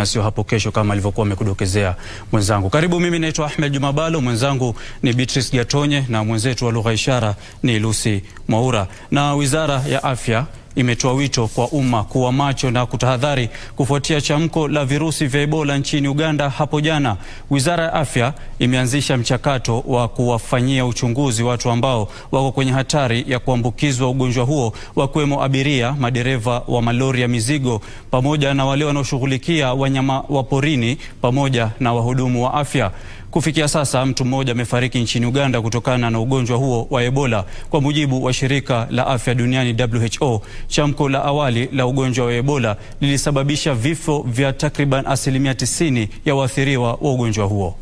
na sio hapo kesho kama alivyokuwa amekudokezea mwenzangu. Karibu, mimi naitwa Ahmed Jumabalo, mwenzangu ni Beatrice Gatonye na mwenzetu wa lugha ishara ni Lucy Mwaura. Na Wizara ya Afya imetoa wito kwa umma kuwa macho na kutahadhari kufuatia chamko la virusi vya Ebola nchini Uganda hapo jana. Wizara ya Afya imeanzisha mchakato wa kuwafanyia uchunguzi watu ambao wako kwenye hatari ya kuambukizwa ugonjwa huo, wakiwemo abiria, madereva wa malori ya mizigo, pamoja na wale wanaoshughulikia wanyama wa porini pamoja na wahudumu wa afya. Kufikia sasa mtu mmoja amefariki nchini Uganda kutokana na ugonjwa huo wa Ebola, kwa mujibu wa shirika la afya duniani WHO. Chamko la awali la ugonjwa wa Ebola lilisababisha vifo vya takriban asilimia 90 ya waathiriwa wa ugonjwa huo.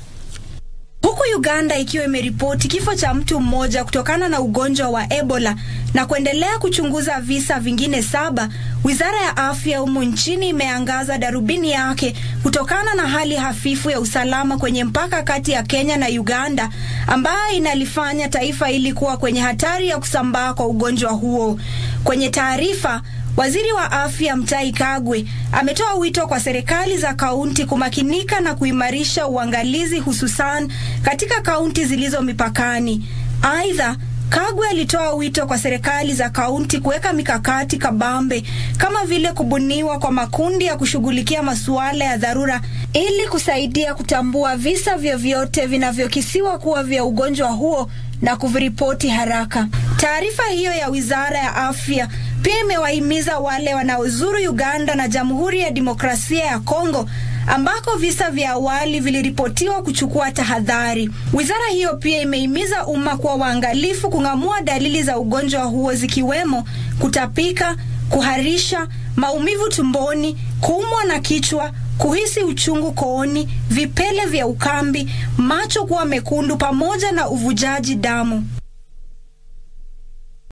Huku Uganda ikiwa imeripoti kifo cha mtu mmoja kutokana na ugonjwa wa Ebola na kuendelea kuchunguza visa vingine saba, Wizara ya Afya humu nchini imeangaza darubini yake kutokana na hali hafifu ya usalama kwenye mpaka kati ya Kenya na Uganda ambayo inalifanya taifa hili kuwa kwenye hatari ya kusambaa kwa ugonjwa huo. Kwenye taarifa Waziri wa Afya Mutahi Kagwe ametoa wito kwa serikali za kaunti kumakinika na kuimarisha uangalizi hususan katika kaunti zilizo mipakani. Aidha, Kagwe alitoa wito kwa serikali za kaunti kuweka mikakati kabambe kama vile kubuniwa kwa makundi ya kushughulikia masuala ya dharura ili kusaidia kutambua visa vyovyote vinavyokisiwa kuwa vya ugonjwa huo na kuviripoti haraka. Taarifa hiyo ya Wizara ya Afya pia imewahimiza wale wanaozuru Uganda na Jamhuri ya Demokrasia ya Kongo ambako visa vya awali viliripotiwa kuchukua tahadhari. Wizara hiyo pia imehimiza umma kuwa waangalifu kung'amua dalili za ugonjwa huo zikiwemo kutapika, kuharisha, maumivu tumboni, kuumwa na kichwa, kuhisi uchungu kooni, vipele vya ukambi, macho kuwa mekundu pamoja na uvujaji damu.